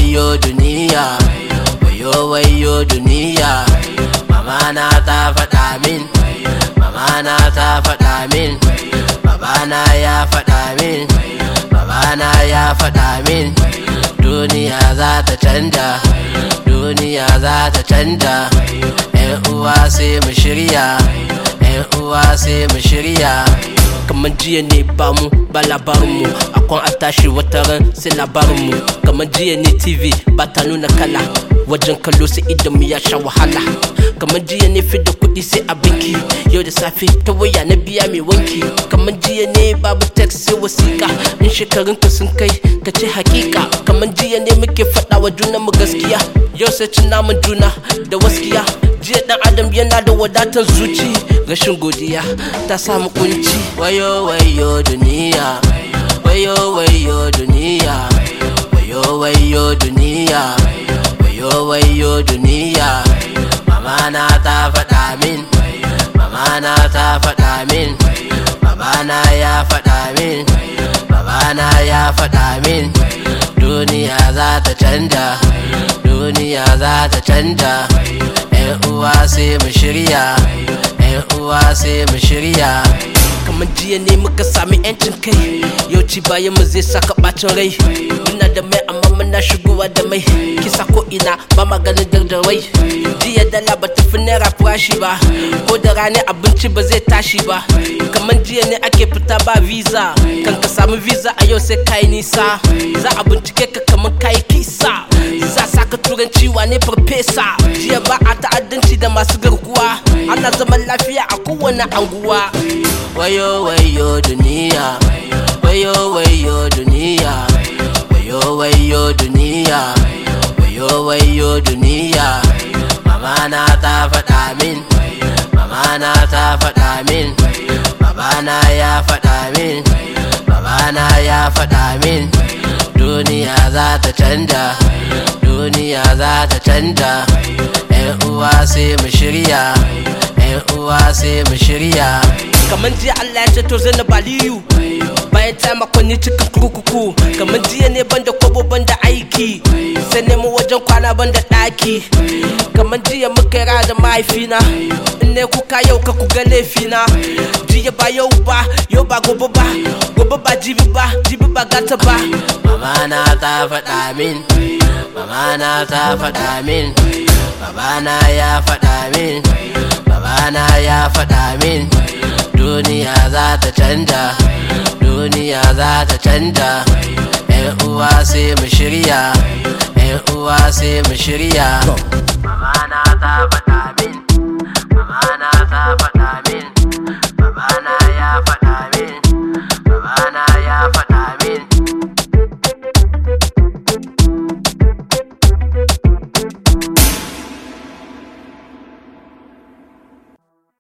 wayo duniya wayo wayo duniya mama na ta faɗa min mama na ta faɗa min babana ya faɗa min babana ya faɗa min duniya za ta canja duniya za ta canja yan uwa sai mu shirya yan uwa sai mu shirya kamar jiya ne ba mu ba labarinmu akwan a tashi wata ran sai labarinmu kamar jiya ne tv ba ta nuna kala wajen kallo sai idan mu ya sha wahala kamar jiya ne fi da kuɗi sai a banki yau da safe ta waya na biya mai wanki kamar jiya ne babu text sai wasiƙa in shekarun ka sun kai ka ce hakika kamar jiya ne muke faɗa wa junan mu gaskiya yau sai cin namun juna da waskiya jiya dan adam yana da wadatar zuci rashin godiya ta samu kunci wayo wayo duniya wayo wayo duniya wayo wayo duniya wayo wayo duniya mama na ta faɗa min mama na ta faɗa min babana ya faɗa min babana ya faɗa min duniya za ta canja duniya za ta canja yan uwa sai mu shirya yan uwa sai mu shirya kamar jiya ne muka sami yancin kai yau ci bayan mu zai saka bacin rai muna da mai amma muna shigowa da mai kisa ko ina ba maganin dardarai jiya dala ba tafi naira farashi ba ko da rani abinci ba zai tashi ba kamar jiya ne ake fita ba visa kan ka samu visa a yau sai kai nisa za a bincike ka kamar kai kisa za saka turanci wane farfesa jiya ba a ta'addanci da masu garkuwa ana zaman lafiya a kowane anguwa wayo wayo duniya wayo wayo duniya wayo wayo duniya wayo wayo duniya mama na ta faɗa min mama na ta faɗa min babana ya faɗa min babana ya faɗa min duniya za ta canja duniya za ta canja yan uwa sai mu shirya yan uwa sai mu shirya kamar jiya Allah ya ceto Zainab Aliyu bayan ta makonni cikin kurkuku kamar jiya ne banda kwabo banda aiki sai nemo wajen kwana banda ɗaki kamar jiya muka ra da mahaifina in ne kuka yau ka ku ga laifina jiya ba yau ba yau ba gobe ba gobe ba jibi ba jibi ba gata ba mama na ta faɗa min mama na ta faɗa min babana ya faɗa min babana ya faɗa min duniya za ta canja duniya za ta canja yan uwa sai mu shirya yan uwa sai mu shirya